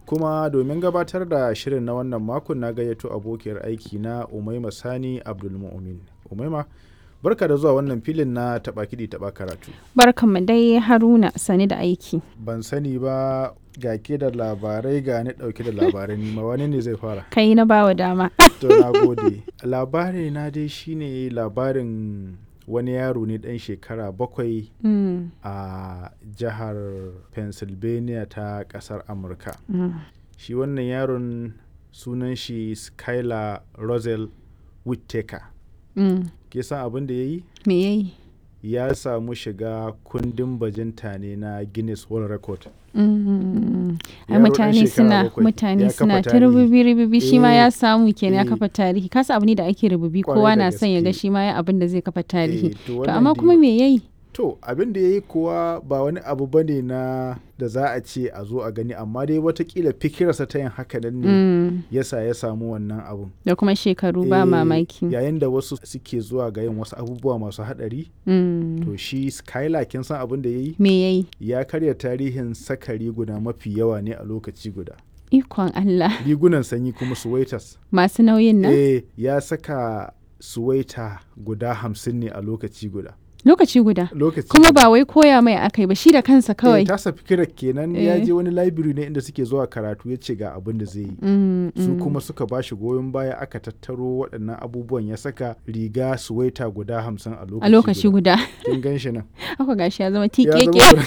kuma domin gabatar da shirin na wannan makon na gayyato abokiyar aiki na umaima sani abdulmu'min umaima barka da zuwa wannan filin na taba kiɗi taba karatu Barkanmu dai Haruna sani da aiki. ban sani ba ga ke da labarai ga ni ɗauke da labarai nima wani ne zai fara Kai na bawa dama. to na gode labari na dai shine labarin wani yaro ne ɗan shekara bakwai Mm, a jihar pennsylvania ta ƙasar amurka mm. shi wannan yaron sunan shi skylar rosel whittaker Mm. ke san abin da ya yi Me yayi? ya samu shiga kundin bajinta ne na guinness world record Mm. Ai Yaro ɗan mutane shekara suna bakwai, mutane ya suna kafa ta tarihi. rububi rububi shi ma Eh, ya samu kenan ya eh. kafa tarihi kasa abu ne da ake rububi Kwarai kowa da na son ya ga gaske. shi ma ya abin da zai kafa tarihi Eh, to to wannan amma dai- kuma me yayi to abin da ya yi kuwa ba wani abu ba ne na da za a ce a zo a gani amma dai watakila fikirarsa ta yin haka nan ne Mm. yasa ya samu wannan abun da kuma shekaru ba Eh, mamaki yayin da wasu suke zuwa ga yin wasu abubuwa masu haɗari Mm. to shi skylar kin san abin da ya yi me yayi ya karya tarihin saka riguna mafi yawa ne a lokaci guda ikon Allah rigunan sanyi kuma suwaitas masu nauyin nan eh ya saka suwaita guda hamsin ne a lokaci guda lokaci guda lokaci kuma guda. ba wai koya mai akai ba shi da kansa eh, kawai tasa fikirar kenan ya Eh. je wani library ne inda suke zuwa karatu ya ce ga abin da zai yi Mm, su mm. kuma suka ba shi goyon baya aka tattaro waɗannan abubuwan ya saka riga suwaita guda hamsin a lokaci a lokaci guda kin gan shi nan haka gashi ya zama ya tikeke zama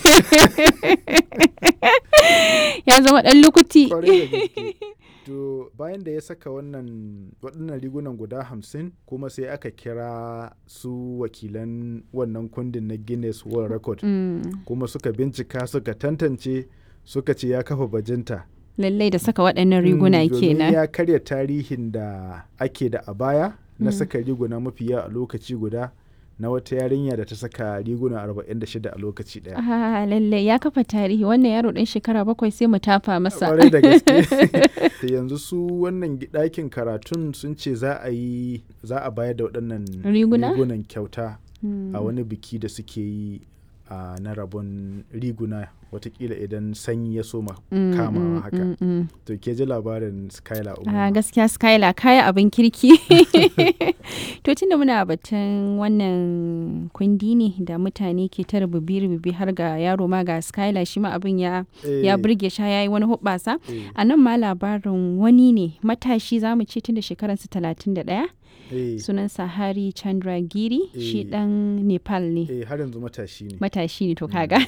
ya zama dan lukuti kwarai da gaske to bayan da ya saka wannan waɗannan rigunan guda hamsin kuma sai aka kira su wakilan wannan kundin na guinness world record Mm, kuma suka bincika suka tantance suka ce ya kafa bajinta lallai da saka waɗannan riguna Mm, domin kenan ya karya tarihin da ake da a baya na Mm. saka riguna mafi yawa a lokaci guda na wata yarinya da ta saka riguna 46 a lokaci daya Ah, lallai ya kafa tarihi wannan yaro ɗan shekara bakwai sai mu tafa masa kwarai da gaske Da yanzu su wannan gi- ɗakin karatun sun ce za a yi za a bayar da waɗannan Riguna? rigunan kyauta Mm. a wani biki da suke yi a na rabon riguna watakila idan sanyi ya soma Mm, kamawa mm, haka mm, mm. to ke ji labarin skylar Ah, umar gaskiya skyla kaya abin kirki to tunda muna batun wannan kundi ne da mutane ke ta rububi-rububi har ga yaro ma ga skyla shi ma abin ya ya burge sha ya yi wani hubbasa a nan ma labarin wani ne matashi za mu ce tun da shekararsa 31 sunansa hari chandra giri shi Eh. dan nepal ne eh har yanzu matashi ne matashi ne to kaga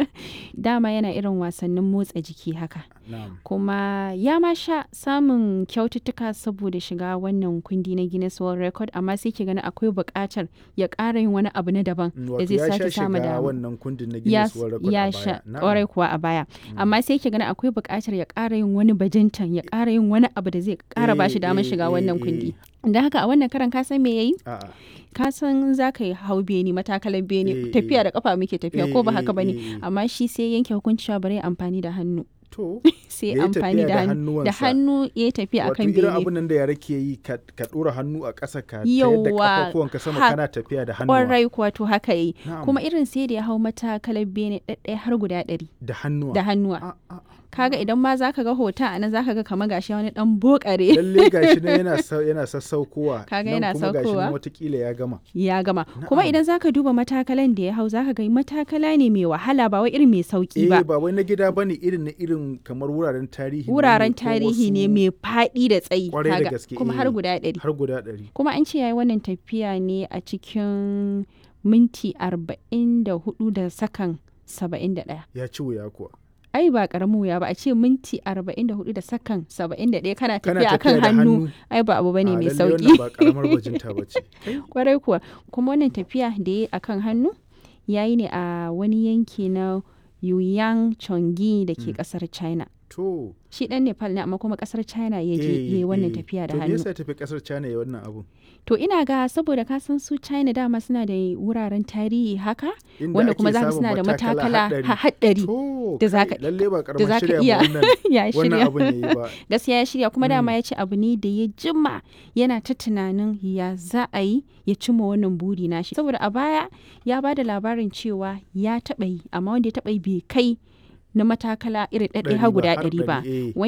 dama yana irin wasannin motsa jiki haka na'am kuma ya ma sha samun kyaututtuka saboda shiga wannan kundi na Guinness World Record amma sai ke gani akwai buƙatar ya ƙara yin wani abu na daban Mm, da wato zai ya sake sha samu shiga dama. wannan kundin na ya, Guinness World Record ya a sha baya Na'am. ƙwarai kuwa a baya amma sai ke gani akwai buƙatar ya ƙara yin wani bajintan ya ƙara yin wani abu da zai ƙara ba shi Eh, damar eh, shiga eh, wannan eh. kundi da haka a wannan karan ka san me yayi a'a ka san za ka yi hau beni matakalan beni Eh, tafiya eh. da kafa muke tafiya Eh, ko ba eh, haka bane eh, eh. amma shi sai yanke hukunci cewa bari ya amfani da hannu to sai Ya yi amfani tafiya da da hannu da hannuwansa. hannu ya yi tafiya wato akan irin bene abin nan da yara ke yi ka ka ɗora hannu a ƙasa ka tayar da Yawwa, kafafuwanka sama ha- kana tafiya da hannuwa kwarai kuwa to haka yi Na'am. kuma irin sai da ya hau matakalar bene ɗaɗɗaya har guda ɗari da hannuwa da hannuwa A- a- kaga idan ma zaka ga hoton a nan zaka ga kamar gashi wani dan bokare lalle gashi nan yana sa- yana sassaukowa Kaga nan yana kuma gashi saukowa. nan watakila ya gama ya gama kuma Na'am. idan zaka duba matakalan da ya hau zaka ga matakala ne mai wahala ba wai irin mai sauki eh ba ba wai na gida bane irin na irin kamar wuraren tarihi ne wuraren ko tarihi ne wasu- mai faɗi da tsayi Kwarai da kaga, gaske, kuma eh. har guda ɗari har guda ɗari kuma an ce yayi wannan tafiya ne a cikin minti arba'in da hudu da sakan saba'in da ɗaya ya ci wuya kuwa ai ba karamin wuya ba a ce minti 44 da sakan 71 kana kana tafiya akan tafiya da hannu ai ba abu bane A, mai lalle sauki wannan ba karamar bajinta ba ce kwarai kuwa kuma wannan tafiya da ya yi akan hannu ya yi ne a wani yanki na Yuyang Chongi da ke kasar China to shi dan Nepal ne amma kuma kasar China ya je eh, ya yi wannan eh. tafiya da to me hannu yasa ya tafi kasar China ya wannan abun to ina ga saboda ka san su China dama suna da wuraren tarihi haka Inda wanda ake kuma za ka samun suna da matakala haɗari. ha- haɗari to da kai, zaka- lalle ba da karamar zaka shirya iya ma wannan ya wannan shirya abun yayi ba gaskiya ya shirya kuma dama Mm. ya ce abu ne da ya jima yana ta tunanin ya za a yi ya cimma wannan buri nashi saboda a baya ya ba da labarin cewa ya taɓa yi amma wanda ya taɓa yi bai kai na matakala irin ɗaɗɗaya har Ɗari ba, guda har ɗari ba ɗari, eh.